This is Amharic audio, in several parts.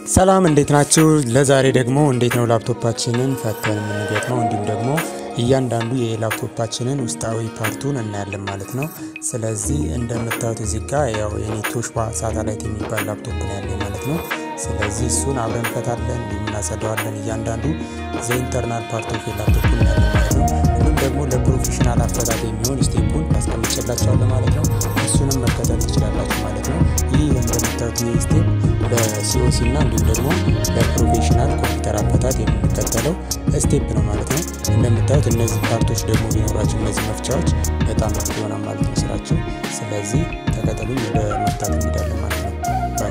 ሰላም እንዴት ናችሁ? ለዛሬ ደግሞ እንዴት ነው ላፕቶፓችንን ፈተን የምንገጥመው እንዲሁም ደግሞ እያንዳንዱ የላፕቶፓችንን ውስጣዊ ፓርቱን እናያለን ማለት ነው። ስለዚህ እንደምታዩት እዚህ ጋር ያው የኔ ቶሽባ ሳተላይት የሚባል ላፕቶፕ ነው ያለኝ ማለት ነው። ስለዚህ እሱን አብረን እንፈታለን፣ እንዲሁም እናጸደዋለን። እያንዳንዱ ዘኢንተርናል ፓርት ኦፍ ላፕቶፕ እናያለን ማለት ነው። እንዲሁም ደግሞ ለፕሮፌሽናል አፈታት የሚሆን ስቴፑን አስቀምጬላችኋለሁ ማለት ነው። እሱንም መከተል ትችላላችሁ ማለት ነው። ይህ እንደምታዩት ይህ ስቴፕ ለሲኦሲ እና እንዲሁም ደግሞ ለፕሮፌሽናል ኮምፒውተር አፈታት የምንከተለው ስቴፕ ነው ማለት ነው። እንደምታዩት እነዚህ ፓርቶች ደግሞ ቢኖራቸው እነዚህ መፍቻዎች በጣም ምርጥ ይሆናል ማለት ነው ስራቸው። ስለዚህ ተከተሉኝ፣ ወደ መፍታት እንሄዳለን ማለት ነው። ባይ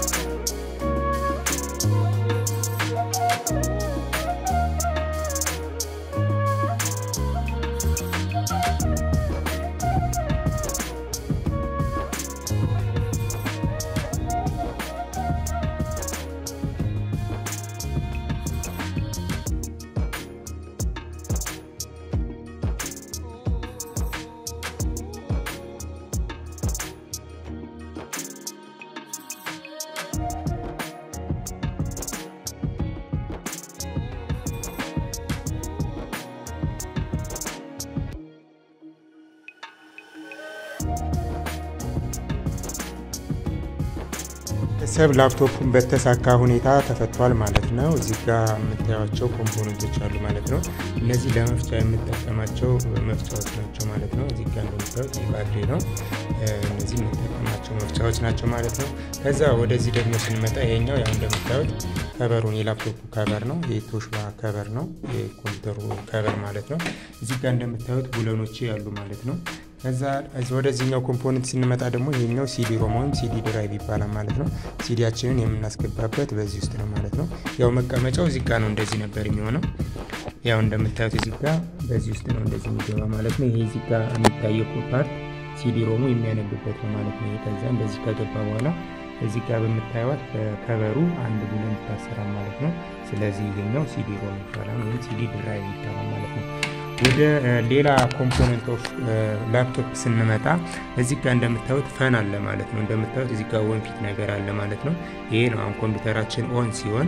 ሰብ ላፕቶፑን በተሳካ ሁኔታ ተፈቷል ማለት ነው። እዚህ ጋር የምታዩቸው ኮምፖነንቶች አሉ ማለት ነው። እነዚህ ለመፍቻ የምጠቀማቸው መፍቻዎች ናቸው ማለት ነው። እዚህ ጋር እንደምታዩት ባትሪ ነው። እነዚህ የምጠቀማቸው መፍቻዎች ናቸው ማለት ነው። ከዛ ወደዚህ ደግሞ ስንመጣ ይሄኛው ያው እንደምታዩት ከበሩን የላፕቶፑ ከበር ነው። የቶሽባ ከበር ነው። የኮምፒውተሩ ከበር ማለት ነው። እዚህ ጋር እንደምታዩት ቡለኖች ያሉ ማለት ነው። ከዛ ወደዚህኛው ኮምፖነንት ስንመጣ ደግሞ ይሄኛው ሲዲ ሮም ወይም ሲዲ ድራይቭ ይባላል ማለት ነው። ሲዲያችንን የምናስገባበት በዚህ ውስጥ ነው ማለት ነው። ያው መቀመጫው እዚህ ጋር ነው፣ እንደዚህ ነበር የሚሆነው። ያው እንደምታዩት እዚህ ጋር በዚህ ውስጥ ነው እንደዚህ የሚገባ ማለት ነው። ይሄ እዚህ ጋር የሚታየው ፓርት ሲዲ ሮሙ የሚያነብበት ነው ማለት ነው። ከዛ እንደዚህ ከገባ በኋላ እዚህ ጋር በምታዩት በከበሩ አንድ ቡለን ይታሰራል ማለት ነው። ስለዚህ ይሄኛው ሲዲ ሮም ይባላል ወይም ሲዲ ድራይቭ ይባላል ማለት ነው። ወደ ሌላ ኮምፖነንት ኦፍ ላፕቶፕ ስንመጣ እዚህ ጋር እንደምታዩት ፈን አለ ማለት ነው። እንደምታዩት እዚህ ጋር ወንፊት ነገር አለ ማለት ነው። ይሄ ነው አሁን ኮምፒውተራችን ኦን ሲሆን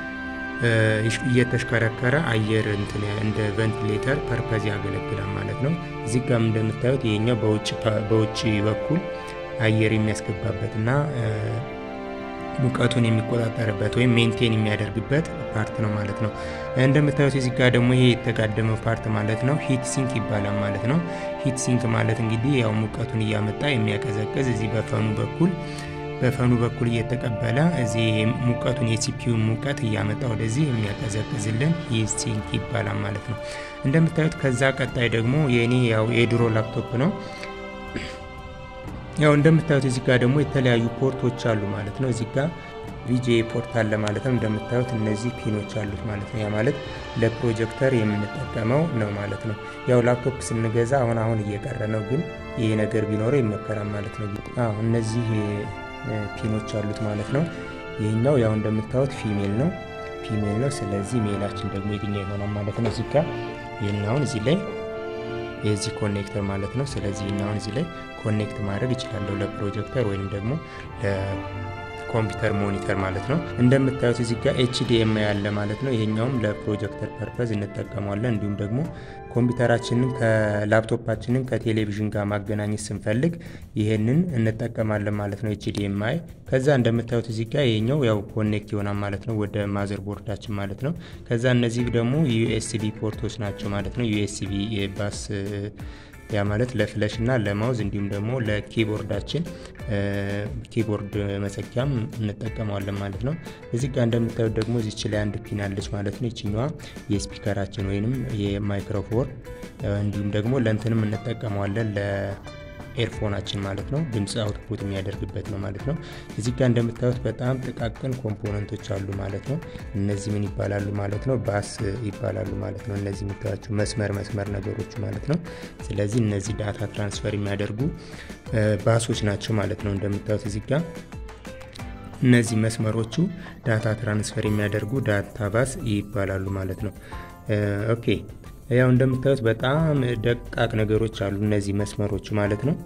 እየተሽከረከረ አየር እንደ ቬንቲሌተር ፐርፐዝ ያገለግላል ማለት ነው። እዚህ ጋር እንደምታዩት ይሄኛው በውጭ በኩል አየር የሚያስገባበት እና ሙቀቱን የሚቆጣጠርበት ወይም ሜንቴን የሚያደርግበት ፓርት ነው ማለት ነው። እንደምታዩት እዚህ ጋር ደግሞ ይሄ የተጋደመው ፓርት ማለት ነው ሂት ሲንክ ይባላል ማለት ነው። ሂት ሲንክ ማለት እንግዲህ ያው ሙቀቱን እያመጣ የሚያቀዘቅዝ እዚህ በፈኑ በኩል በፈኑ በኩል እየተቀበለ እዚህ ሙቀቱን የሲፒዩ ሙቀት እያመጣ ወደዚህ የሚያቀዘቅዝልን ሂት ሲንክ ይባላል ማለት ነው። እንደምታዩት ከዛ ቀጣይ ደግሞ የእኔ ያው የድሮ ላፕቶፕ ነው። ያው እንደምታዩት እዚህ ጋር ደግሞ የተለያዩ ፖርቶች አሉ ማለት ነው። እዚህ ጋር ቪጄ ፖርት አለ ማለት ነው። እንደምታዩት እነዚህ ፒኖች አሉት ማለት ነው። ያ ማለት ለፕሮጀክተር የምንጠቀመው ነው ማለት ነው። ያው ላፕቶፕ ስንገዛ አሁን አሁን እየቀረ ነው፣ ግን ይሄ ነገር ቢኖረው ይመከራል ማለት ነው። አዎ እነዚህ ፒኖች አሉት ማለት ነው። ይህኛው ያው እንደምታዩት ፊሜል ነው ፊሜል ነው። ስለዚህ ሜላችን ደግሞ የትኛው ይሆናል ማለት ነው። እዚህ ጋር ይህን አሁን እዚህ ላይ የዚህ ኮኔክተር ማለት ነው። ስለዚህ አሁን እዚህ ላይ ኮኔክት ማድረግ ይችላለሁ ለፕሮጀክተር ወይም ደግሞ ለኮምፒውተር ሞኒተር ማለት ነው። እንደምታዩት እዚህ ጋር ኤችዲኤምአይ ያለ ማለት ነው። ይሄኛውም ለፕሮጀክተር ፐርፐዝ እንጠቀመዋለን። እንዲሁም ደግሞ ኮምፒውተራችንን ከላፕቶፓችንን ከቴሌቪዥን ጋር ማገናኘት ስንፈልግ ይሄንን እንጠቀማለን ማለት ነው፣ ኤችዲኤምአይ። ከዛ እንደምታዩት እዚህ ጋር ይሄኛው ያው ኮኔክት ይሆናል ማለት ነው ወደ ማዘር ቦርዳችን ማለት ነው። ከዛ እነዚህ ደግሞ ዩኤስቢ ፖርቶች ናቸው ማለት ነው። ዩኤስቢ ባስ ያ ማለት ለፍለሽ እና ለማውዝ እንዲሁም ደግሞ ለኪቦርዳችን ኪቦርድ መሰኪያም እንጠቀመዋለን ማለት ነው። እዚህ ጋር እንደምታዩት ደግሞ እዚች ላይ አንድ ፒን አለች ማለት ነው። ይችኛዋ የስፒከራችን ወይንም የማይክሮፎን እንዲሁም ደግሞ ለእንትንም እንጠቀመዋለን ኤርፎናችን ማለት ነው። ድምፅ አውትፑት የሚያደርግበት ነው ማለት ነው። እዚህ ጋር እንደምታዩት በጣም ጥቃቅን ኮምፖነንቶች አሉ ማለት ነው። እነዚህ ምን ይባላሉ ማለት ነው? ባስ ይባላሉ ማለት ነው። እነዚህ የምታዩቸው መስመር መስመር ነገሮች ማለት ነው። ስለዚህ እነዚህ ዳታ ትራንስፈር የሚያደርጉ ባሶች ናቸው ማለት ነው። እንደምታዩት እዚህ ጋር እነዚህ መስመሮቹ ዳታ ትራንስፈር የሚያደርጉ ዳታ ባስ ይባላሉ ማለት ነው። ኦኬ ያው እንደምታዩት በጣም ደቃቅ ነገሮች አሉ እነዚህ መስመሮች ማለት ነው።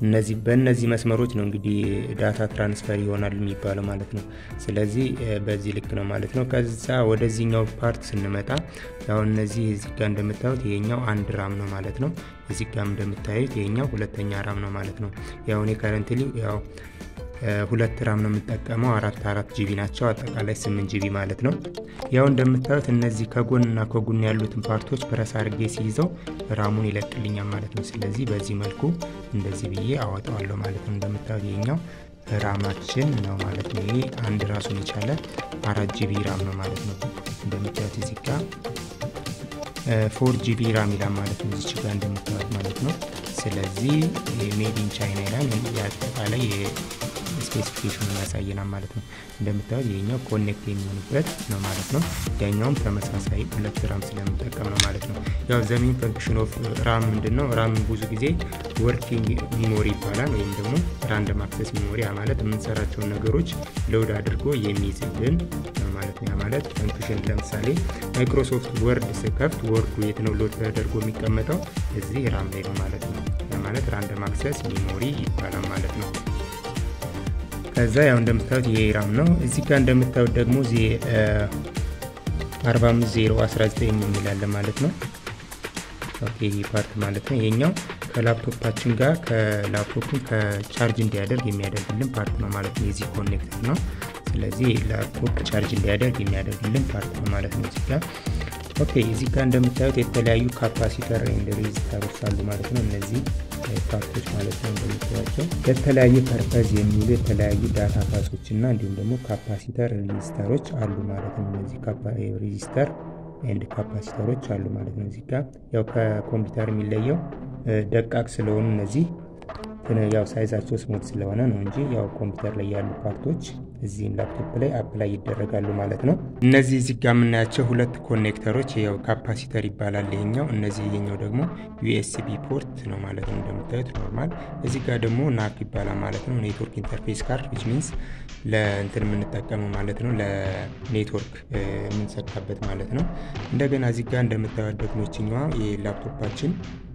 እነዚህ በእነዚህ መስመሮች ነው እንግዲህ ዳታ ትራንስፈር ይሆናል የሚባለው ማለት ነው። ስለዚህ በዚህ ልክ ነው ማለት ነው። ከዛ ወደዚህኛው ፓርት ስንመጣ ያው እነዚህ እዚህ ጋር እንደምታዩት ይሄኛው አንድ ራም ነው ማለት ነው። እዚህ ጋር እንደምታዩት ይሄኛው ሁለተኛ ራም ነው ማለት ነው። ያው እኔ ከረንትሊ ያው ሁለት ራም ነው የምጠቀመው። አራት አራት ጂቢ ናቸው አጠቃላይ ስምንት ጂቢ ማለት ነው። ያው እንደምታዩት እነዚህ ከጎንና ከጎን ያሉትን ፓርቶች ፕረስ አድርጌ ሲይዘው ራሙን ይለቅልኛል ማለት ነው። ስለዚህ በዚህ መልኩ እንደዚህ ብዬ አወጣዋለሁ ማለት ነው። እንደምታዩት ይሄኛው ራማችን ነው ማለት ነው። ይሄ አንድ ራሱን የቻለ አራት ጂቢ ራም ነው ማለት ነው። እንደምታዩት እዚህ ጋር ፎር ጂቢ ራም ይላል ማለት ነው። እዚች ጋር እንደምታዩት ማለት ነው። ስለዚህ ሜድ ኢን ቻይና ይላል የአጠቃላይ ስፔሲፊኬሽን ያሳየናል ማለት ነው። እንደምታዩት ይሄኛው ኮኔክት የሚሆንበት ነው ማለት ነው። ያኛውም ተመሳሳይ ሁለት ራም ስለምጠቀም ነው ማለት ነው። ያው ዘሜን ፈንክሽን ኦፍ ራም ምንድን ነው? ራም ብዙ ጊዜ ወርኪንግ ሚሞሪ ይባላል ወይም ደግሞ ራንደም አክሰስ ሚሞሪ ማለት የምንሰራቸውን ነገሮች ሎድ አድርጎ የሚይዝልን ነው ማለት ነው። ያ ማለት ፈንክሽን ለምሳሌ ማይክሮሶፍት ወርድ ስከፍት ወርዱ የት ነው ሎድ ተደርጎ የሚቀመጠው? እዚህ ራም ላይ ነው ማለት ነው። ያ ማለት ራንደም አክሰስ ሚሞሪ ይባላል ማለት ነው። ከዛ ያው እንደምታዩት ይሄ ራም ነው። እዚህ ጋር እንደምታዩት ደግሞ እዚህ 45019 የሚላለ ማለት ነው። ኦኬ ይሄ ፓርት ማለት ነው። ይሄኛው ከላፕቶፓችን ጋር ከላፕቶፑን ከቻርጅ እንዲያደርግ የሚያደርግልን ፓርት ነው ማለት ነው። የዚህ ኮኔክተር ነው። ስለዚህ ላፕቶፕ ቻርጅ እንዲያደርግ የሚያደርግልን ፓርት ነው ማለት ነው። እዚህ ጋር ኦኬ እዚህ ጋር እንደምታዩት የተለያዩ ካፓሲተር ኤንድ ሬዚስተሮች አሉ ማለት ነው። እነዚህ ፓርቶች ማለት ነው እንደምታዩቸው ለተለያየ ፐርፐዝ የሚውሉ የተለያዩ ዳታ ፓሶች እና እንዲሁም ደግሞ ካፓሲተር ሬዚስተሮች አሉ ማለት ነው። እነዚህ ሬዚስተር ኤንድ ካፓሲተሮች አሉ ማለት ነው። እዚህ ጋር ያው ከኮምፒውተር የሚለየው ደቃቅ ስለሆኑ እነዚህ ያው ሳይዛቸው ስሞት ስለሆነ ነው እንጂ ያው ኮምፒውተር ላይ ያሉ ፓርቶች እዚህም ላፕቶፕ ላይ አፕላይ ይደረጋሉ ማለት ነው። እነዚህ እዚህ ጋር የምናያቸው ሁለት ኮኔክተሮች ያው ካፓሲተር ይባላል ይሄኛው። እነዚህ ይሄኛው ደግሞ ዩኤስቢ ፖርት ነው ማለት ነው እንደምታዩት ኖርማል። እዚህ ጋር ደግሞ ናክ ይባላል ማለት ነው ኔትወርክ ኢንተርፌስ ካርድ ዊች ሚንስ ለእንትን የምንጠቀመው ማለት ነው ለኔትወርክ የምንሰካበት ማለት ነው። እንደገና እዚህ ጋር እንደምታዩት ደግሞ ይችኛዋ የላፕቶፓችን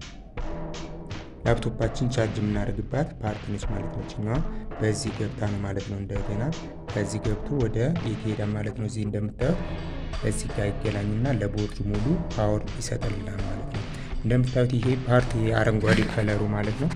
ላፕቶፓችን ቻርጅ የምናደርግባት ፓርት ነች ማለት ነው። ችኛዋ በዚህ ገብታ ነው ማለት ነው። እንደገና ከዚህ ገብቶ ወደ የት ሄዳል ማለት ነው። እዚህ እንደምታዩት እዚህ ጋር ይገናኝና ለቦርዱ ሙሉ ፓወር ይሰጠልናል ማለት ነው። እንደምታዩት ይሄ ፓርት ይሄ አረንጓዴ ከለሩ ማለት ነው።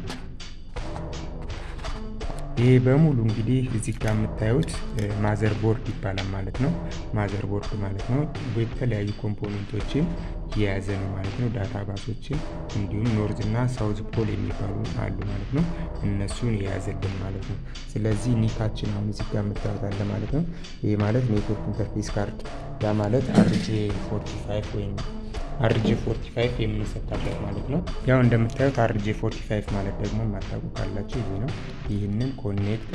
ይሄ በሙሉ እንግዲህ እዚህ ጋር የምታዩት ማዘር ቦርድ ይባላል ማለት ነው። ማዘር ቦርድ ማለት ነው የተለያዩ ኮምፖኔንቶችን የያዘ ነው ማለት ነው። ዳታ ባሶችን እንዲሁም ኖርዝ እና ሳውዝ ፖል የሚባሉ አሉ ማለት ነው። እነሱን የያዘልን ማለት ነው። ስለዚህ ኒካችን አሁን እዚህ ጋር የምታዩት ማለት ነው። ይህ ማለት ኔትወርክ ኢንተርፌስ ካርድ ያ ማለት አርጄ 45 ወይም አርጄ 45 የምንሰካበት ማለት ነው። ያው እንደምታዩት አርጄ 45 ማለት ደግሞ የማታውቁ ካላችሁ ይሄ ነው። ይህንን ኮኔክት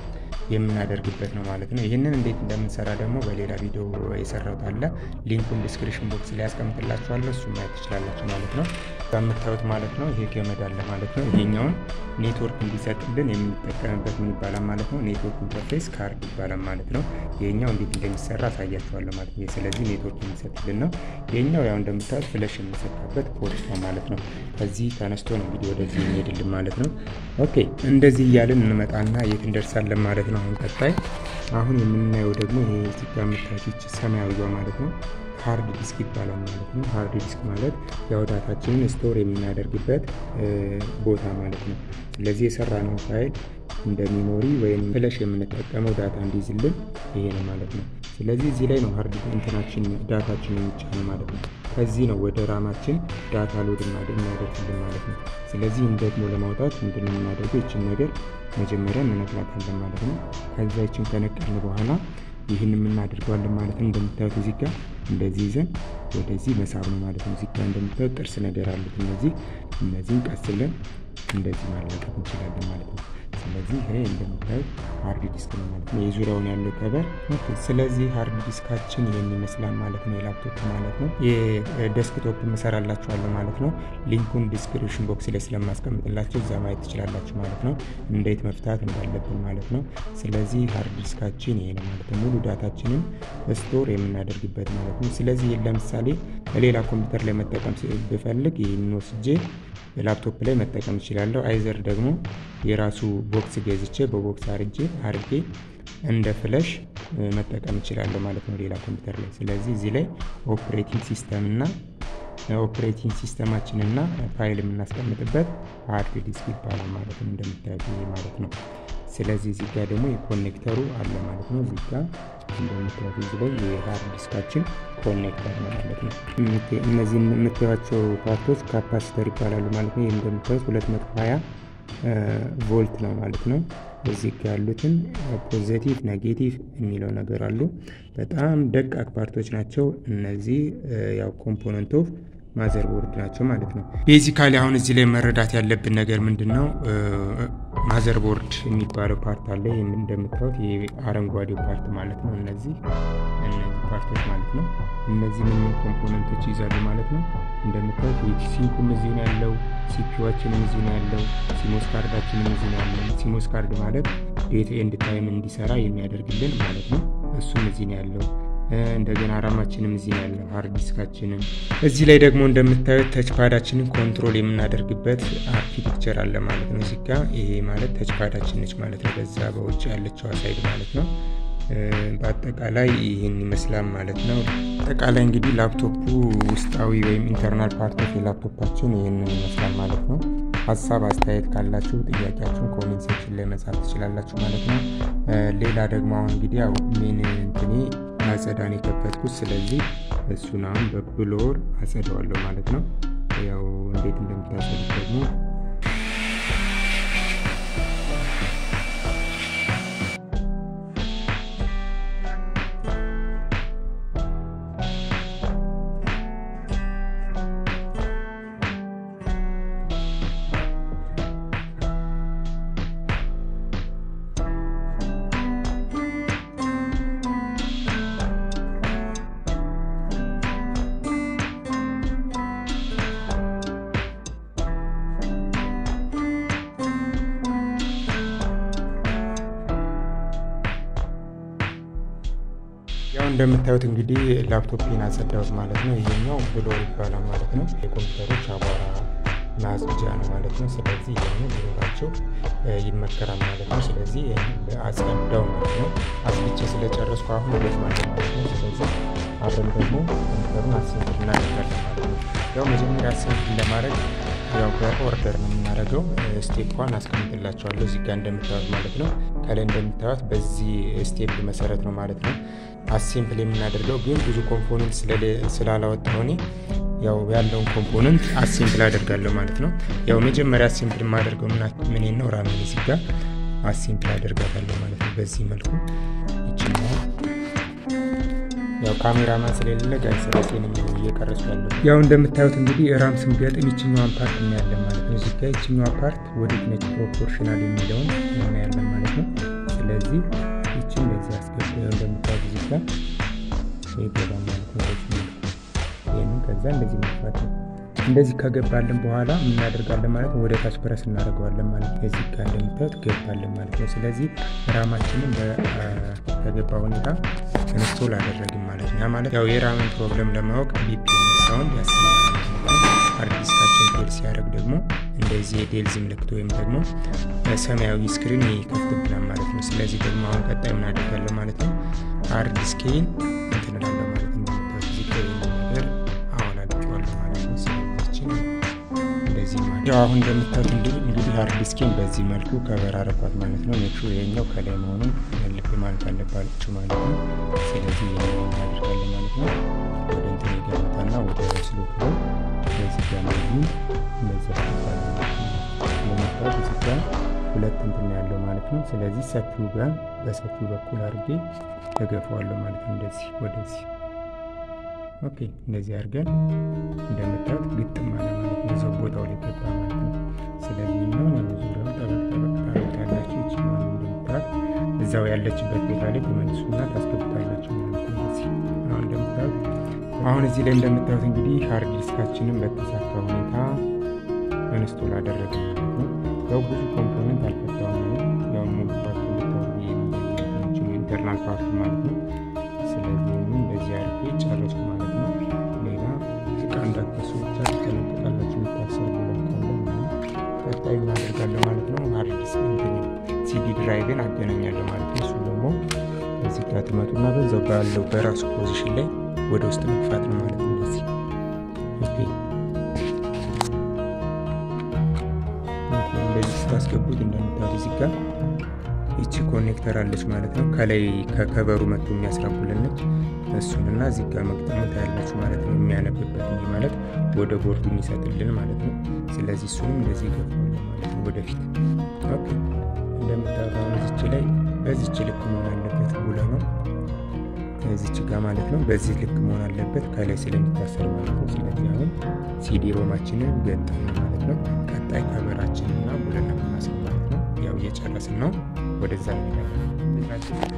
የምናደርግበት ነው ማለት ነው። ይህንን እንዴት እንደምንሰራ ደግሞ በሌላ ቪዲዮ የሰራሁት አለ። ሊንኩን ዲስክሪፕሽን ቦክስ ላይ ያስቀምጥላችኋለሁ። እሱ ማየት ትችላላችሁ ማለት ነው። በምታዩት ማለት ነው ይሄ ገመድ አለ ማለት ነው። ይሄኛውን ኔትወርክ እንዲሰጥልን የምንጠቀምበት ምን ይባላል ማለት ነው? ኔትወርክ ኢንተርፌስ ካርድ ይባላል ማለት ነው። ይሄኛው እንዴት እንደሚሰራ አሳያችኋለሁ ማለት ነው። ስለዚህ ኔትወርክ የሚሰጥልን ነው። ይሄኛው ያው እንደምታዩት ፍለሽ የምንሰካበት ፖርት ነው ማለት ነው። ከዚህ ተነስቶ ነው እንግዲህ ወደዚህ የሚሄድልን ማለት ነው። ኦኬ እንደዚህ እያልን እንመጣና የት እንደርሳለን ማለት ነው። አሁን ቀጣይ አሁን የምናየው ደግሞ ይሄ እዚህ ጋር የምታዩት ሰማያዊዋ ማለት ነው ሃርድ ዲስክ ይባላል ማለት ነው። ሃርድ ዲስክ ማለት ያው ዳታችንን ስቶር የምናደርግበት ቦታ ማለት ነው። ስለዚህ የሰራነው ፋይል እንደ ሚሞሪ ወይም ፍለሽ የምንጠቀመው ዳታ እንዲይዝልን ይሄ ነው ማለት ነው። ስለዚህ እዚህ ላይ ነው ሃርድ እንትናችን ዳታችን የሚጫነው ማለት ነው። ከዚህ ነው ወደ ራማችን ዳታ ሎድ እናደርግልን ማለት ነው። ስለዚህ ደግሞ ለማውጣት ምንድን ነው የምናደርገው? ይችን ነገር መጀመሪያ እንነቅላታለን ማለት ነው። ከዛ ይችን ከነቀልን በኋላ ይህን የምናደርገዋለን ማለት ነው። እንደምታዩት እዚህ ጋር እንደዚህ ይዘን ወደዚህ መሳብ ነው ማለት ነው። እዚህ ጋር እንደምታዩት ጥርስ ነገር አሉት እነዚህ እነዚህን ቀስ ብለን እንደዚህ ማላቀቅ እንችላለን ማለት ነው። ስለዚህ ይሄ እንደምታዩት ሃርድ ዲስክ ነው ማለት ነው። የዙሪያውን ያለው ከበር ስለዚህ ሃርድ ዲስካችን ይህን ይመስላል ማለት ነው። የላፕቶፕ ማለት ነው። የዴስክቶፕ እሰራላችኋለሁ ማለት ነው። ሊንኩን ዲስክሪፕሽን ቦክስ ላይ ስለማስቀምጥላቸው እዛ ማየት ትችላላችሁ ማለት ነው። እንዴት መፍታት እንዳለብን ማለት ነው። ስለዚህ ሃርድ ዲስካችን ይሄ ነው ማለት ነው። ሙሉ ዳታችንን ስቶር የምናደርግበት ማለት ነው። ስለዚህ ለምሳሌ ሌላ ኮምፒውተር ላይ መጠቀም ብፈልግ ይህን ወስጄ ላፕቶፕ ላይ መጠቀም እችላለሁ። አይዘር ደግሞ የራሱ ቦክስ ገዝቼ በቦክስ አርጌ አርጌ እንደ ፍለሽ መጠቀም እችላለሁ ማለት ነው ሌላ ኮምፒውተር ላይ። ስለዚህ እዚህ ላይ ኦፕሬቲንግ ሲስተም እና ኦፕሬቲንግ ሲስተማችን እና ፋይል የምናስቀምጥበት ሃርድ ዲስክ ይባላል ማለት ነው እንደምታዩት ይሄ ማለት ነው። ስለዚህ እዚህ ጋር ደግሞ የኮኔክተሩ አለ ማለት ነው። እዚህ ጋር እንደምታዩት እዚህ ላይ የሃርድ ዲስካችን ኮኔክተር ነው ማለት ነው። እነዚህ የምታዩቸው ፓርቶች ካፓሲተር ይባላሉ ማለት ነው። ይህ እንደምታዩት 220 ቮልት ነው ማለት ነው። እዚህ ጋር ያሉትን ፖዘቲቭ ኔጌቲቭ የሚለው ነገር አሉ። በጣም ደቃቅ ፓርቶች ናቸው እነዚህ ያው ኮምፖነንት ኦፍ ማዘር ቦርድ ናቸው ማለት ነው። ቤዚካሊ አሁን እዚህ ላይ መረዳት ያለብን ነገር ምንድን ነው? ማዘር ቦርድ የሚባለው ፓርት አለ። ይህም እንደምታዩት የአረንጓዴው ፓርት ማለት ነው። እነዚህ እነዚህ ፓርቶች ማለት ነው። እነዚህ ምን ምን ኮምፖነንቶች ይይዛሉ ማለት ነው። እንደምታዩት ሲንኩም እዚህ ነው ያለው፣ ሲፒዋችንም እዚህ ነው ያለው፣ ሲሞስ ካርዳችንም እዚህ ነው ያለው። ሲሞስ ካርድ ማለት ዴት ኤንድ ታይም እንዲሰራ የሚያደርግልን ማለት ነው። እሱም እዚህ ነው ያለው። እንደገና ራማችንም እዚህ ነው ያለው፣ ሃርድ ዲስካችንም እዚህ ላይ ደግሞ እንደምታዩት ተችፓዳችንን ኮንትሮል የምናደርግበት አርኪቴክቸር አለ ማለት ነው። እዚህ ጋ ይሄ ማለት ተችፓዳችን ነች ማለት ነው። በዛ በውጭ ያለችው ሳይድ ማለት ነው። በአጠቃላይ ይህን ይመስላል ማለት ነው። አጠቃላይ እንግዲህ ላፕቶፑ ውስጣዊ ወይም ኢንተርናል ፓርቶች የላፕቶፓችን ይህንን ይመስላል ማለት ነው። ሀሳብ አስተያየት ካላችሁ ጥያቄያችሁን ኮሜንት ሴክሽን ላይ መጻፍ ትችላላችሁ ማለት ነው። ሌላ ደግሞ አሁን እንግዲህ ያው ሜን እንትኔ አጸዳን የከፈትኩት ስለዚህ እሱን አሁን በብሎር አጸደዋለሁ ማለት ነው። ያው እንዴት እንደምታጸዱት ደግሞ ያው እንደምታዩት እንግዲህ ላፕቶፕን አጸዳሁት ማለት ነው። ይሄኛው ብሎር ይባላል ማለት ነው። የኮምፒውተሮች አቧራ ማጽጃ ነው ማለት ነው። ስለዚህ ይህን ቢኖራቸው ይመከራል ማለት ነው። ስለዚህ አጸዳው ማለት ነው። አስልቼ ስለጨረስኩ አሁን ወዴት ማለት ማለት ነው። ስለዚህ አብረን ደግሞ ኮምፒውተሩን አሴምብል እናደርጋለን ማለት ነው። ያው መጀመሪያ አሴምብል ለማድረግ ያው በኦርደር ነው የምናደርገው። ስቴፕ ዋን አስቀምጥላቸዋለሁ እዚህ ጋር እንደምታዩት ማለት ነው። ከላይ እንደምታዩት በዚህ ስቴፕ መሰረት ነው ማለት ነው አሴምብል የምናደርገው ግን ብዙ ኮምፖነንት ስላላወጣሁ እኔ ያው ያለውን ኮምፖነንት አሴምብል አደርጋለሁ ማለት ነው። ያው መጀመሪያ አሴምብል የማደርገው ምን ነው ራሜን እዚህ ጋር አሴምብል አደርጋታለሁ ማለት ነው። በዚህ መልኩ ይችላል። ያው ካሜራማን ስለሌለ ጋይስ ራሴንም እየቀረጹ ያለው ያው እንደምታዩት እንግዲህ ራም ስንገጥም ይችኛዋን ፓርት እናያለን ማለት ነው። እዚህ ጋር ይችኛዋ ፓርት ወዴት ነች ፕሮፖርሽናል የሚለውን እናያለን ማለት ነው። ስለዚህ ይችን በዚህ አስገብ እንደምታዩት እዚህ ጋር ይገባ ማለት ነው። ይህንን ከዛ እንደዚህ መግባት ነው። እንደዚህ ከገባልን በኋላ የምናደርጋለን ማለት ነው። ወደ ታች ፕረስ እናደርገዋለን ማለት ነው። እዚህ ጋር እንደምታዩት ገባለን ማለት ነው። ስለዚህ ራማችንን በተገባ ሁኔታ ኢንስቶል አደረግን ማለት ነው። ያ ማለት ያው የራምን ፕሮብለም ለማወቅ ቢፕ ሳውንድ ያሰማል። ሃርድ ዲስካችን ፌል ሲያደርግ ደግሞ እንደዚህ የዴልዝ ምልክት ወይም ደግሞ ሰማያዊ ስክሪን ይከፍትብናል ማለት ነው። ስለዚህ ደግሞ አሁን ቀጣይ ምን አደርጋለሁ ማለት ነው ሃርድ ዲስኬን እንትን እላለሁ ማለት ነው። እንደምታዩት እዚህ ጋር ይህንን ነገር አሁን አድርጌዋለሁ ማለት ነው። ስለዚህችን እንደዚህ ማለት ያው አሁን እንደምታዩት እንግዲህ ሃርድ ዲስኬን በዚህ መልኩ ከበር አረኳት ማለት ነው። ኔክሹ ይሄኛው ከላይ መሆኑን ልብ ማለት አለባችሁ ማለት ነው። ስለዚህ ይህንን እናደርጋለን ማለት ነው። ወደ እንትን ይገባታና ወደ ስሎቱ ላይ በዚህ ጋር እንደዚህ እንደዚህ እንደምታዩት እዚህ ጋር ሁለት እንትን ያለው ማለት ነው። ስለዚህ ሰፊው ጋር በሰፊው በኩል አድርጌ ተገፈዋለሁ ማለት ነው። እንደዚህ ወደዚህ ኦኬ፣ እንደዚህ አድርገን እንደምታዩት ግጥም አለ ማለት ነው። እዛው ቦታው ላይ ገባ ማለት ነው። ስለዚህ ነው ዙሪያው ጠበቅ ጠበቅ ታደርጋላችሁ። ይችላል እንደምታዩት እዛው ያለችበት ቦታ ላይ ትመልሱና ታስገቡታላችሁ ማለት ነው። እንደዚህ አሁን እንደምታዩት አሁን እዚህ ላይ እንደምታዩት እንግዲህ ሃርድ ዲስካችንን በተሳካ ሁኔታ ኢንስቶል አደረገ ማለት ነው። ያው ብዙ ኮምፖነንት አልፈታውም ነው ያው ሙሉ ፓርት እንድታወሩ የሚችሉ ኢንተርናል ፓርት ማለት ነው። ስለዚህ እንደዚህ አድርጌ ጨረስኩ ማለት ነው። ሌላ ድራይቭን አገናኛለሁ ማለት ነው። እሱም ደግሞ እዚህ ጋር ትመጡና በዛው ባለው በራሱ ፖዚሽን ላይ ወደ ውስጥ መግፋት ነው ማለት ነው። እንደዚህ ኦኬ። እንደዚህ ስታስገቡት እንደምታዩት እዚህ ጋር ይቺ ኮኔክተር አለች ማለት ነው። ከላይ ከከበሩ መጥቶ የሚያስረቡልን ነች። እሱንና እዚህ ጋር መግጠሙ ታያላችሁ ማለት ነው። የሚያነብበት እንጂ ማለት ወደ ቦርዱ የሚሰጥልን ማለት ነው። ስለዚህ እሱንም እንደዚህ ይገፋዋል ማለት ነው ወደፊት። ኦኬ እንደምታዩት አሁን እዚች ላይ በዚች ልክ መሆን አለበት ብለ ነው እዚች ጋር ማለት ነው። በዚህ ልክ መሆን አለበት ከላይ ስለሚታሰር ማለት ነው። ስለዚህ አሁን ሲዲ ሮማችንን ገጠም ማለት ነው። ቀጣይ ከበራችንና ቡለና ምናስብ ማለት ነው። ያው እየጨረስን ነው። ወደዛ እንሄዳለን።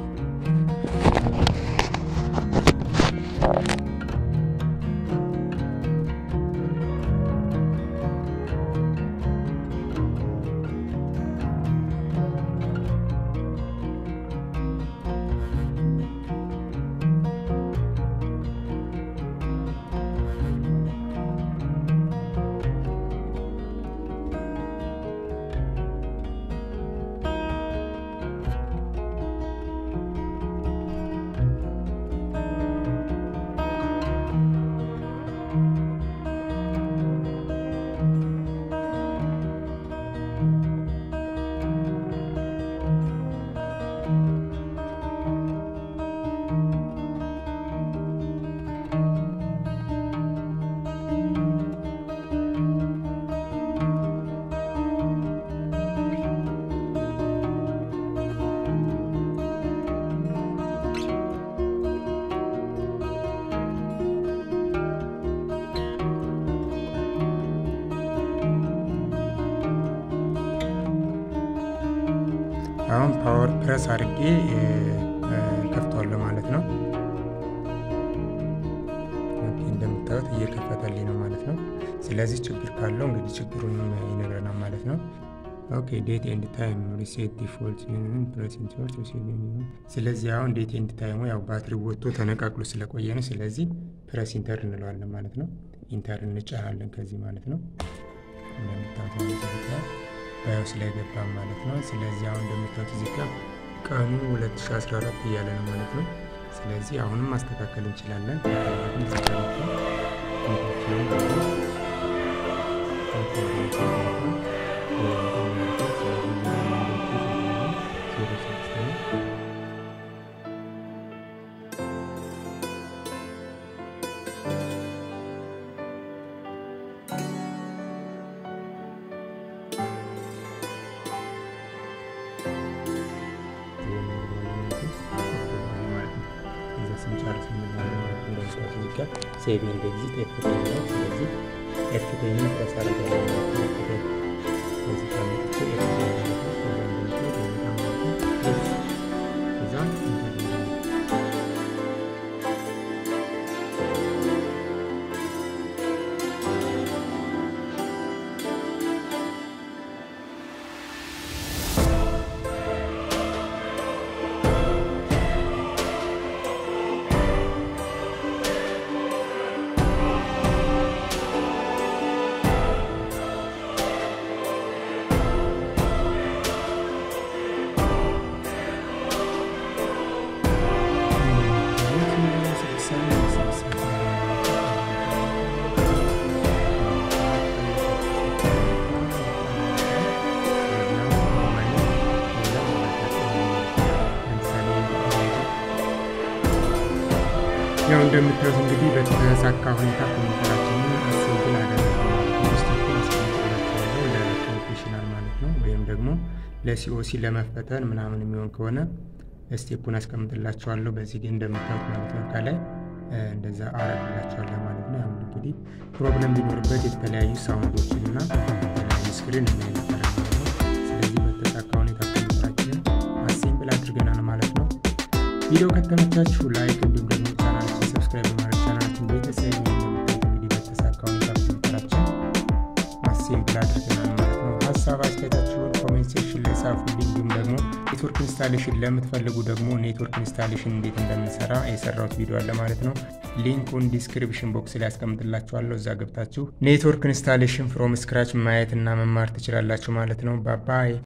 አሁን ፓወር ፕረስ አድርጌ ከፍተዋለሁ ማለት ነው። እንደምታዩት እየከፈተልኝ ነው ማለት ነው። ስለዚህ ችግር ካለው እንግዲህ ችግሩን ይነግረናል ማለት ነው። ኦኬ ዴት ኤንድ ታይም ሪሴት ዲፎልት ፕረስ ኢንተርት። ስለዚህ አሁን ዴት ኤንድ ታይሙ ያው ባትሪ ወጥቶ ተነቃቅሎ ስለቆየ ነው። ስለዚህ ፕረስ ኢንተር እንለዋለን ማለት ነው። ኢንተር እንጫናለን ከዚህ ማለት ነው። እንደምታዩት ባዮስ ላይ ገባም ማለት ነው። ስለዚህ አሁን እንደምታዩት እዚህ ጋር ቀኑ 2014 እያለ ነው ማለት ነው። ስለዚህ አሁንም ማስተካከል እንችላለን። ስንጨርስ ሴቭ ኤንድ ኤግዚት ኤፍቴን ነው። ስለዚህ ኤፍቴንን ፕረስ አድርገን እዚህ ከመጥቼ እዛ ያው እንደምታዩት እንግዲህ በተሳካ ሁኔታ ኮምፒውተራችንን አሴምብል አደረግነው ለፕሮፌሽናል ማለት ነው። ወይም ደግሞ ለሲኦሲ ለመፈተን ምናምን የሚሆን ከሆነ ስቴፑን አስቀምጥላቸዋለሁ። በዚህ ግን እንደምታዩት ማለት ነው ከላይ እንደዛ አረግላቸዋለሁ ማለት ነው። አሁን እንግዲህ ፕሮብለም ቢኖርበት የተለያዩ ሳውንዶችን እና የተለያዩ ስክሪን የሚያይነበረ ማለት ነው። ስለዚህ በተሳካ ሁኔታ ኮምፒውተራችንን አሴምብል አድርገናል ማለት ነው። ቪዲዮ ከተመቻችሁ ላይክ እንዲሁም ደግሞ ቻናላችን ሰብስክራይብ በማድረግ ቻናላችን ቤተሰብ እንግዲህ በተሳካ ሁኔታ ኮምፒውተራችን አሴምብል አድርገናል ማለት ነው። ሀሳብ አስተያየታችሁን ኮሜንት ሴክሽን ላይ ጻፉልኝ። እንዲሁም ደግሞ ኔትወርክ ኢንስታሌሽን ለምትፈልጉ ደግሞ ኔትወርክ ኢንስታሌሽን እንዴት እንደምንሰራ የሰራሁት ቪዲዮ አለ ማለት ነው። ሊንኩን ዲስክሪፕሽን ቦክስ ላይ ያስቀምጥላችኋለሁ። እዛ ገብታችሁ ኔትወርክ ኢንስታሌሽን ፍሮም ስክራች ማየት እና መማር ትችላላችሁ ማለት ነው። ባባይ